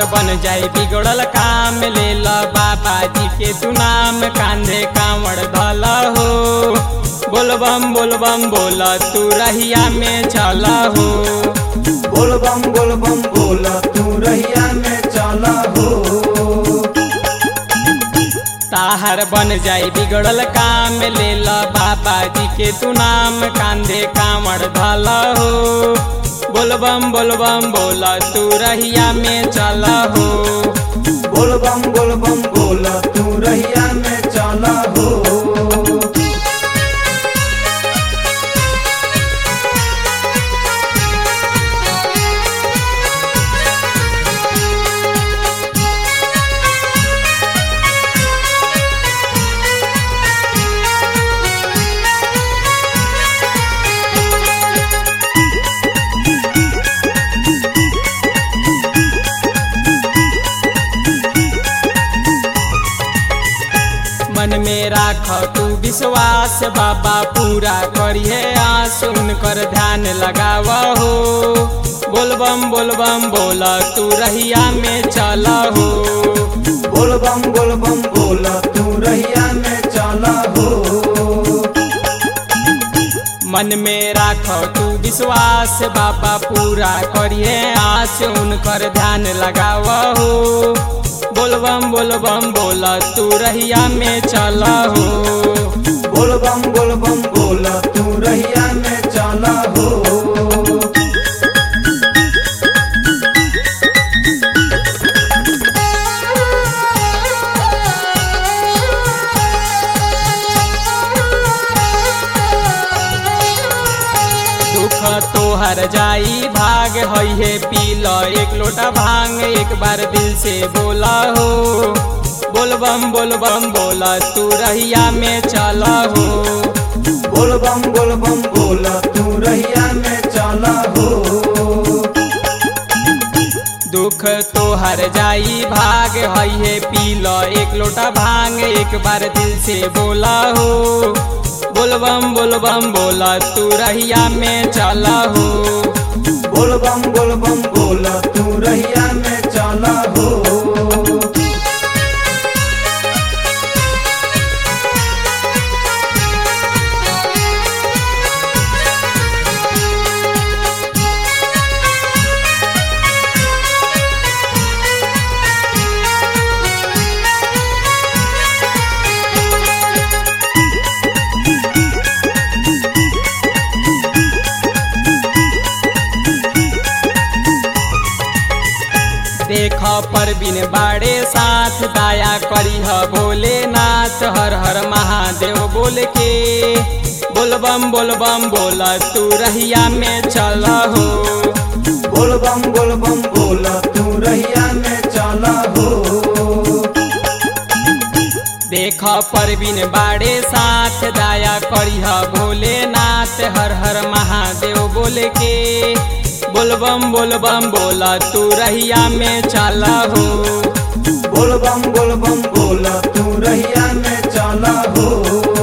ताहर बन जाई बिगड़ल काम ले ल बाबा जी के तू नाम कांधे कांवड़ धल हो बोलबम बोलबम बोल तू रहिया में चल हो बोल बम बोल बम बोल तू रहिया में चला हो ताहर बन जाई बिगड़ल काम ले ल बाबा जी के तू नाम कांधे कांवड़ धल हो बोलबम बोलबम बोल तू रहिया में चल हो बोल बम बोल बम बोल तू रहिया में चला हो मन में राख तू विश्वास बाबा पूरा करिए आस उनकर ध्यान लगाव हो बोलबम बोलबम बोल तू रहिया में चल हो बोल बम बोल बम बोल तू रहिया में चला हो मन में राख तू विश्वास बाबा पूरा करिए आस उनकर ध्यान लगाव हो बोलबम बोलबम बोल तू रहिया में चल हो बोल बम बोल बम बोल तू रहिया में चला हो दुख तोहर जाई भाग हई है पी ल एक लोटा भांग एक बार दिल से बोला हो बोलबम बोलबम बोला तू रहिया में चला हो बोल बम बोल बम बोल तू रहिया में चला हो दुख तोहर जाई भाग हई है पी ल एक लोटा भांग एक बार दिल से बोला हो बोलबम बोलबम बोला तू रहिया में चला हो बोल बम बोल बम बोल तू रहिया में चला हो देख पर बिन बाड़े साथ दाया करी ह भोलेनाथ हर हर महादेव बोल के बोलबम बोलबम बोल तू रहिया में चल हो बोल बम बोल बम बोल तू रहिया में चला हो देख पर बिन बाड़े साथ दाया करी ह भोलेनाथ हर हर महादेव बोल के बोलबम बोलबम बोल तू रहिया में चल हो बोल बम बोल बम बोल तू रहिया में चला हो